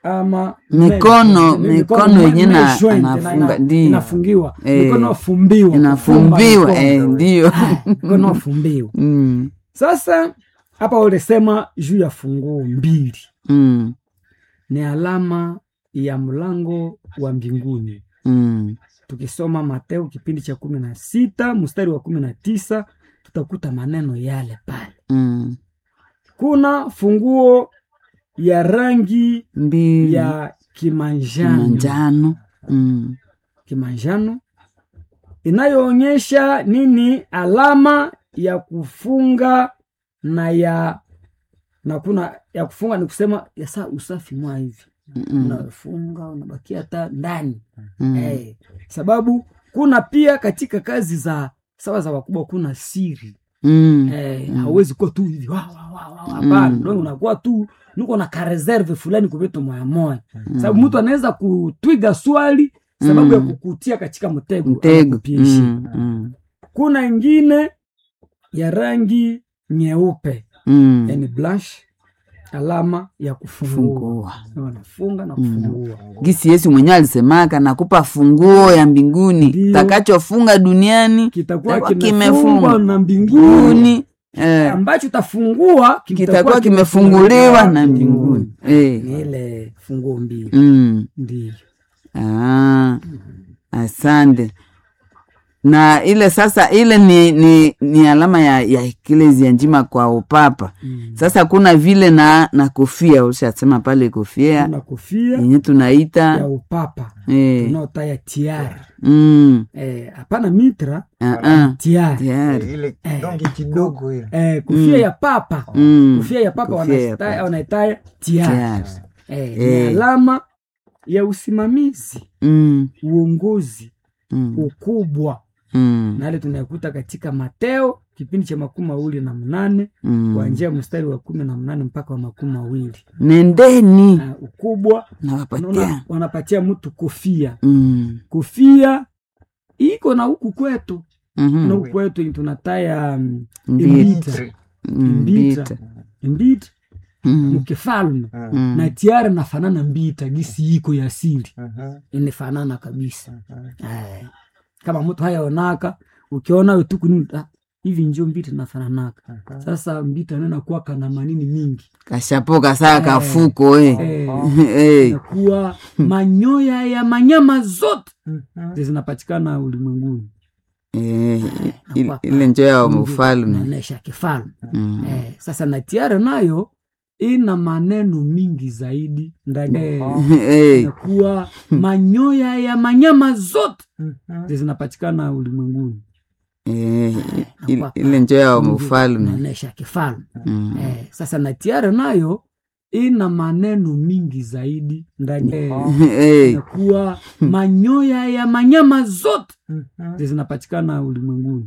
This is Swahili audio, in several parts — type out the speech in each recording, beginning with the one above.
ama Mikono- me- mikono yenye na- me- joint, anafunga, ina- ndiyo. inafungiwa Eh. mikono afumbiwa inafumbiwa kufumba eh, mikono. ndio mikono afumbiwa Mm, sasa hapa ulisema juu ya funguo mbili mm, ni alama ya mlango wa mbinguni mm, tukisoma mateo kipindi cha kumi na sita mstari wa kumi na tisa tutakuta maneno yale pale mm. kuna funguo ya rangi mbili ya kimanjano manjano mm, kimanjano inayoonyesha nini alama ya kufunga na ya na kuna ya kufunga ni kusema ya saa usafi mwa hivi mm, unafunga unabakia hata ndani mm, eh, sababu kuna pia katika kazi za sawa za wakubwa kuna siri mm, eh, hauwezi kuwa tu hivi wa, wa, wa, wa, hapana Mm. mm. unakuwa tu niko na kareserve fulani kuvitu moya moya sababu mtu anaweza kutwiga swali sababu ya Mm. kukutia katika mtego mtego anakupishi. mm, mm, kuna ingine ya rangi nyeupe mm. yani blush alama ya kufungua fungua wanafunga na kufungua gisi yesu mwenyewe alisemaka nakupa funguo ya mbinguni Ndio. takachofunga duniani kitakuwa Kitakuwa kimefungwa kimefungwa. na mbinguni mbinguni eh, ambacho utafungua kitakuwa kimefunguliwa na mbinguni eh. ni ile funguo mbili mm. ndio Ah, asante na ile sasa ile ni, ni, ni alama ya, ya eklezia njima kwa upapa Mm. sasa kuna vile na na kofia ushasema pale kofia kuna kofia yenye ya tunaita upapa eh, unaotaya tiara mm, Eh, hapana mitra ah, ah, tiara tayari ile donge kidogo ile eh, kofia ya papa Mm, kofia ya papa kofia ya wanaita- papa. wanaitaya tiara tayari eh, Eh. ni alama ya usimamizi mm, uongozi mm, mm, ukubwa na yale tunayakuta katika mateo kipindi cha makumi mawili na mnane mm. kuanzia mstari wa kumi na mnane mpaka wa makumi mawili nendeni na ukubwa nawapatia unaona wanapatia mtu kofia mm, kofia iko na huku kwetu mhm, na huku kwetu tunataya mm, mbita, imbita mm, mbita. mbita, mbita mm, mkifalme mm, na tiara nafanana mbita gisi iko ya asili Mhm, inafanana kabisa mhm. Eh, kama mtu hayaonaka ukiona wetuku ni ah, hivi njo mbita nafananaka sasa mbita nena kuwa kana manini mingi kashapoka saa Eh. kafuko eh. Eh, Eh, inakuwa manyoya ya manyama zote Mhm. zinapatikana ulimwenguni eh, ile- ile njo ya mfalme naonesha kifalme Mm, eh, sasa na tiara nayo ina maneno mingi zaidi ndani eh, eh, inakuwa manyoya ya manyama zote Mhm. zinapatikana ulimwenguni eh, ile- ile njo ya mfalme naonesha kifalme Mm, eh, sasa na tiara nayo ina maneno mingi zaidi ndani eh, eh, inakuwa manyoya ya manyama zote Mhm. zinapatikana ulimwenguni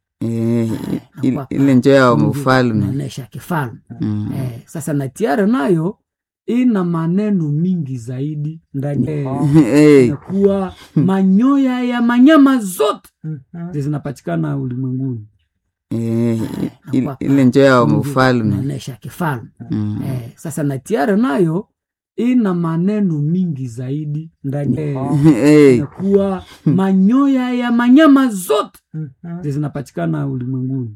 eh, ile- ile njo ya mfalme naonesha kifalme Mm, eh, sasa na tiara nayo ina maneno mingi zaidi ndani eh, eh, inakuwa manyoya ya manyama zote Mhm. zinapatikana ulimwenguni eh, ile- ile njo ya mfalme naonesha kifalme Mm, eh, sasa na tiara nayo ina maneno mingi zaidi ndani eh, eh, inakuwa manyoya ya manyama zote Mhm. zinapatikana ulimwenguni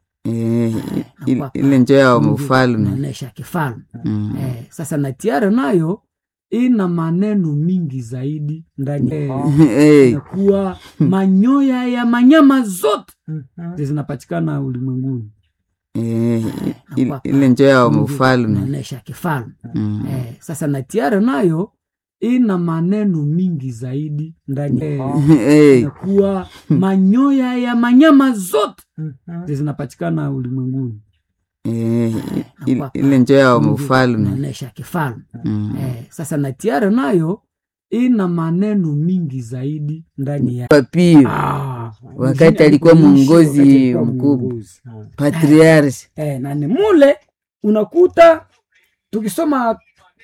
eh, ile- ile njo ya mfalme naonesha kifalme Mm, eh, sasa na tiara nayo ina maneno mingi zaidi ndani eh, eh, inakuwa manyoya ya manyama zote Mhm. zinapatikana ulimwenguni eh, ile- ile njo ya mfalme naonesha kifalme Mm, eh, sasa na tiara nayo ina maneno mingi zaidi ndani eh, eh, inakuwa manyoya ya manyama zote Mhm. zinapatikana ulimwenguni eh, ile- ile njo ya mfalme naonesha kifalme Mm, eh, sasa na tiara nayo ina maneno mingi zaidi ndani ya papio Ah, wakati mjini alikuwa alikuishi, mwongozi wakati alikuwa mkubwa. mwongozi. patriarch Eh, na ni mule unakuta tukisoma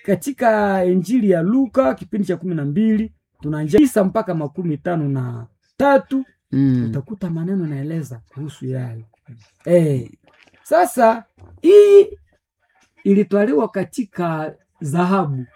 katika injili ya luka kipindi cha kumi na mbili tunaanzia tisa mpaka makumi tano na tatu mm, utakuta maneno naeleza kuhusu yale eh, sasa hii ilitwaliwa katika dhahabu